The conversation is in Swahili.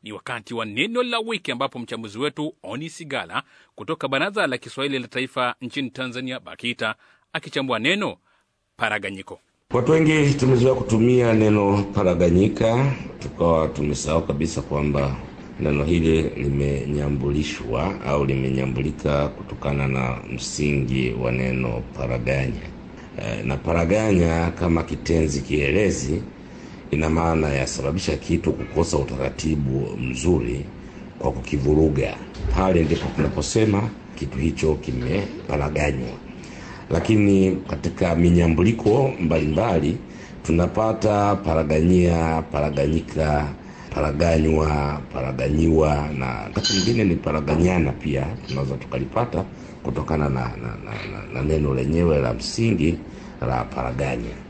Ni wakati wa neno la wiki, ambapo mchambuzi wetu Oni Sigala kutoka Baraza la Kiswahili la Taifa nchini Tanzania, BAKITA, akichambua neno paraganyiko. Watu wengi tumezoea kutumia neno paraganyika, tukawa tumesahau kabisa kwamba neno hili limenyambulishwa au limenyambulika kutokana na msingi wa neno paraganya. E, na paraganya kama kitenzi kielezi ina maana ya sababisha kitu kukosa utaratibu mzuri kwa kukivuruga. Pale ndipo tunaposema kitu hicho kimeparaganywa. Lakini katika minyambuliko mbalimbali tunapata paraganyia, paraganyika, paraganywa, paraganyiwa na wakati mwingine ni paraganyana pia tunaweza tukalipata kutokana na, na, na, na, na neno lenyewe la msingi la paraganya.